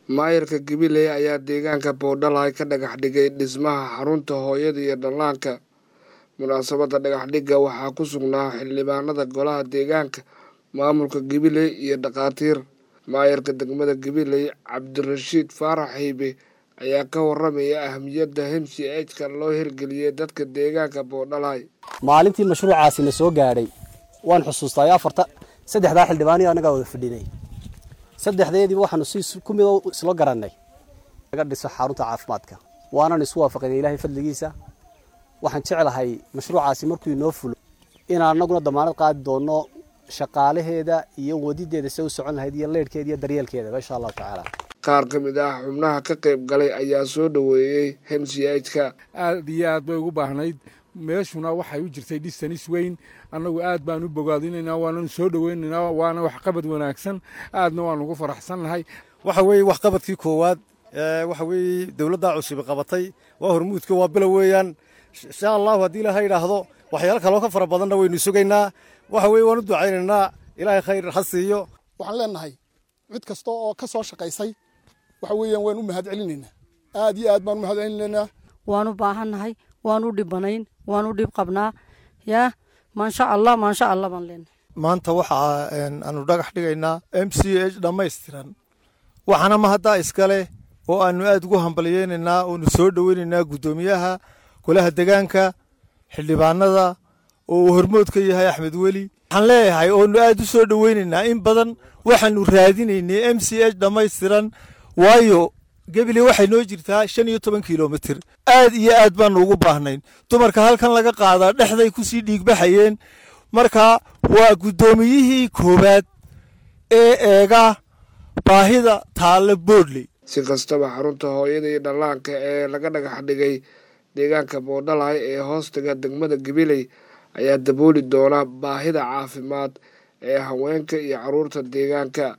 maayarka gabiley ayaa deegaanka boodhalay ka dhagax dhigay dhismaha xarunta hooyada iyo dhallaanka munaasabadda dhagaxdhigga waxaa ku sugnaa xildhibaanada golaha deegaanka maamulka gabiley iyo dhakhaatiir maayarka degmada gabiley cabdirashiid faarax hiibe ayaa ka waramaya ahmiyadda hemsi ejka loo hirgeliyey dadka deegaanka boodhalay maalintii mashruucaasina soo gaadhay waan xusuustaa afarta saddexdaa xildhibaaniyo annagaa wada fadhinay saddexdeediiba waxaanu si ku mid isla garannay laga dhiso xarunta caafimaadka waanan isu waafaqinay ilaahay fadligiisa waxaan jeclahay mashruucaasi markuu inoo fulo inaan annaguna damaanad qaadi doonno shaqaalaheeda iyo wadideeda se u socon lahayd iyo leydhkeeda iyo daryeelkeedaba insha allahu tacaala qaar ka mid ah xubnaha ka qayb galay ayaa soo dhoweeyey hemsi ejka aad iyo aad bay ugu baahnayd meeshuna waxay u jirtay dhistanis weyn annagu aad baan u bogaadinaynaa waananu soo dhoweynaynaa waana waxqabad wanaagsan aadna waan ugu faraxsannahay waxa weeye waxqabadkii koowaad waxa weeye dowladdaa cusubi qabatay waa hormuudka waa bilow weeyaan insha allahu haddii ilaha yidhaahdo waxyaalo kaloo ka fara badanna waynu sugaynaa waxa weye waan u ducaynaynaa ilaahay khayr ha siiyo waxaan leenahay cid kasta oo ka soo shaqaysay waxa weeyaan waan u mahad celinaynaa aad iyo aad baan u mahad celinaynaa waan u baahannahay waan u dhibanayn waan u dhib qabnaa yaa maasha allah maasha allah baan leenahay maanta waxa aanu dhagax dhigaynaa m c h dhammaystiran waxaana ma haddaa iskale oo aanu aad ugu hambalyeynaynaa oonu soo dhoweynaynaa guddoomiyaha golaha degaanka xildhibaanada oo uu hormood ka yahay axmed weli waxaan leeyahay oonu aad u soo dhoweynaynaa in badan waxaanu raadinaynay m c h dhammaystiran waayo gebile waxay noo jirtaa shan iyo toban kilomitir aad iyo aad baanu ugu baahnayn dumarka halkan laga qaadaa dhexday kusii dhiigbaxayeen marka waa guddoomiyihii koowaad ee eega baahida taalle boodley si kastaba xarunta hooyada iyo dhallaanka ee laga dhagax dhigay deegaanka boodhalay ee hoostaga degmada gabiley ayaa dabooli doona baahida caafimaad ee haweenka iyo carruurta deegaanka